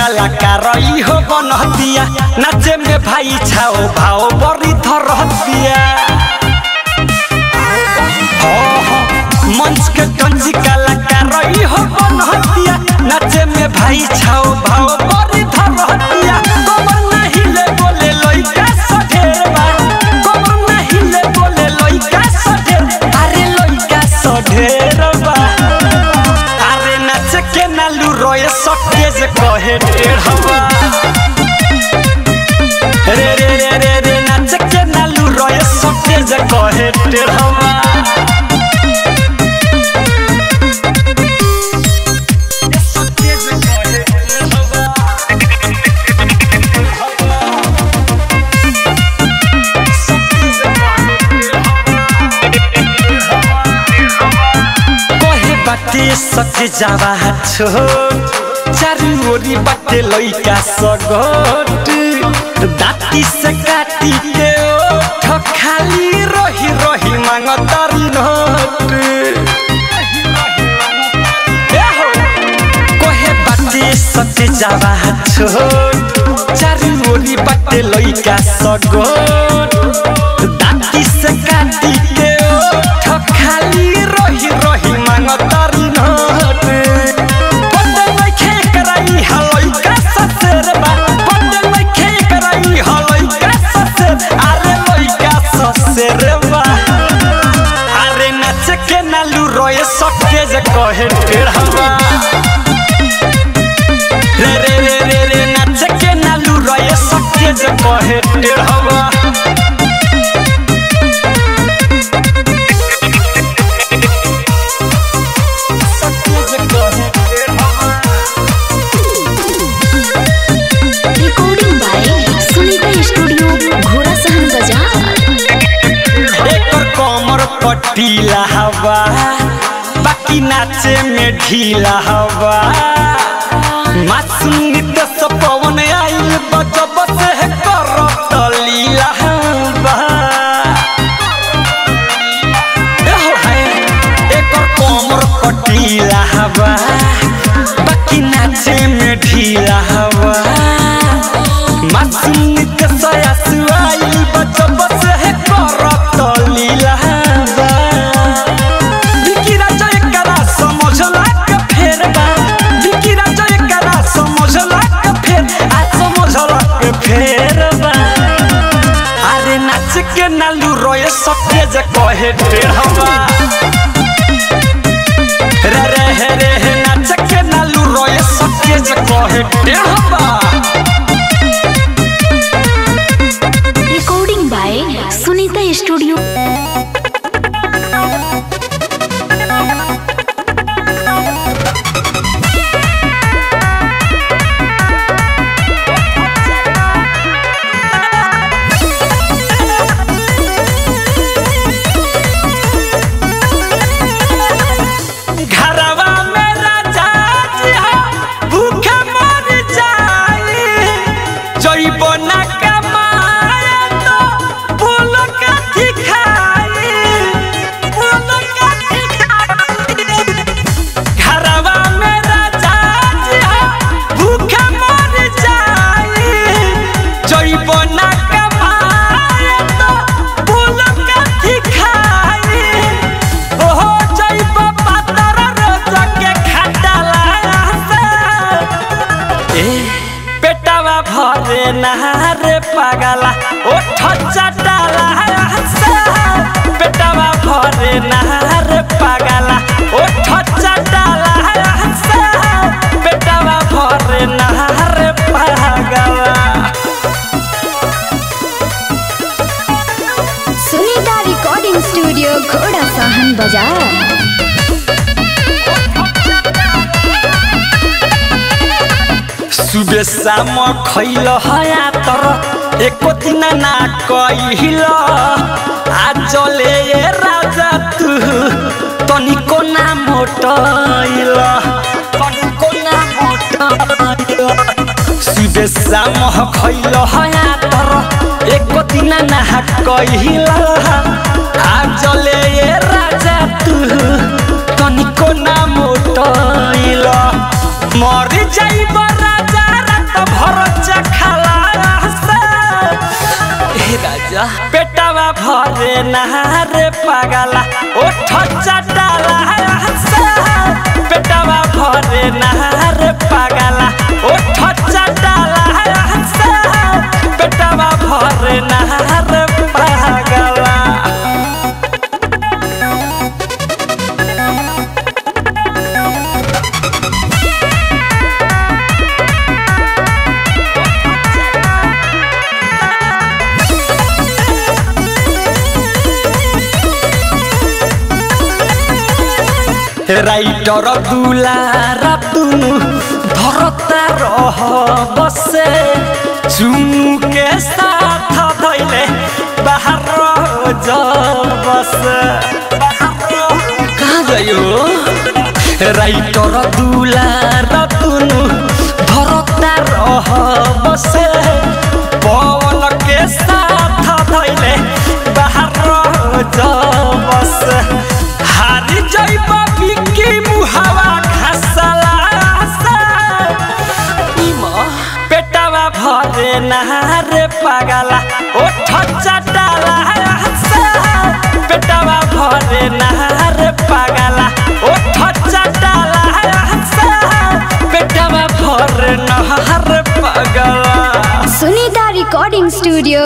कलाकार ई हो बनहतिया नाचे में भाई छाओ भाओ बड़ी धरहतिया हो, हो, मंच के टंजी कलाकार ई हो बनहतिया नाचे में भाई छाओ भाओ बड़ी धरहतिया कमर नहीं ले बोले लइका सढेरवा कमर नहीं ले बोले लइका सढेर अरे लइका सढेरवा अरे नाच के नालू रोए सके जे कहे टेढ़वा रे रे रे रे रे नाच के नालू रोए सके जे कहे टेढ़वा सके जे कहे टेढ़वा कहे बाटे सके जावा छोट चारू ओरी बाटे लइका सगट दाती से काटी के ओठ खाली रही रही मांगतारी नोट ए हो, कहे बाटे सके जावा छोट चारू ओरी बाटे लइका सगट दाती से काटी के ओठ खाली रही रही मांगतारी नोट पते नइखे कराई हलइका ससेर बा पते नइखे कराई हलइका ससेर अरे लइका ससेर बा अरे नाच के नालू रोए सके जे कहे टेढ़वा रे रे रे रे रे नाच के नालू रोए सके जे कहे टेढ़वा सके जे कहे टेढ़वा recording by Sunita studio Ghorasahan बाजार एकर कमर पटीला हवा बाकी नाचे में ढीला हवा मासूम नित्य से पवन आइल बजब से कर लीला हवा एहो है, एकर कमर पटीला हवा बाकी नाचे में ढीला हवा मासूम के सया सुआइल बचब से है करत लीला बा विकी राजा एकरा समझला के फेर बा विकी राजा एकरा समझला के फेर आ समझला के फेर बा अरे नाच के नालू रोए सके जे कहे टेढ़वा रे रे हे रे हे नाच के नालू रोए सके जे कहे टेढ़वा रिकॉर्डिंग बाय सुनीता स्टूडियो घरवा में राजा जी हो, भूखे मर जाई जइबो ना कमाए तो बोल कथी खाई बोल कथी खाई घरवा में राजा जी हो, भूखे मर जाई जइबो ना कमाए तो बोल कथी खाई ओहो जइबो पातर रोज के खटाला से ए पेटवा भरे नहारे पागला ओठ चटाला से पेटवा भरे नहारे पागला ओठ चटाला से पेटवा भरे नहारे पागला Sunita recording studio Ghorasahan बाजार सुबह शाम खैल हया तर एको दिन ना कहिल आज ले ये राजा तू तनिको ना मोटैल तनिको ना मोटैल सुबह शाम खैल हया तर एको दिन ना कहिल आज ले ये राजा तू तनिको ना मोटैल मर जाइब राजा रे पागला ओठ चटाला से पेटवा भरे ना रे पागला ओठ चटाला से पेटवा भरे ना रे पागला রাইটর দুলারা তুনু ধরতা রহ বসে চুমুকে সাথ ধইলে বাহার বসে কাহা যাইও রাইটর দুলারা তুনু ধরতা রহ বসে পবন কে সাথ ধইলে বাহার বসে হারি যাইবা বিকি মুহাওয়া খাসালা পেটাवा ভরে না রে পাগালা ওঠ চাটালা পেটাवा ভরে না রে পাগালা ওঠ চাটালা পেটাवा ভরে না রে পাগালা सुनीता रिकॉर्डिंग स्टूडियो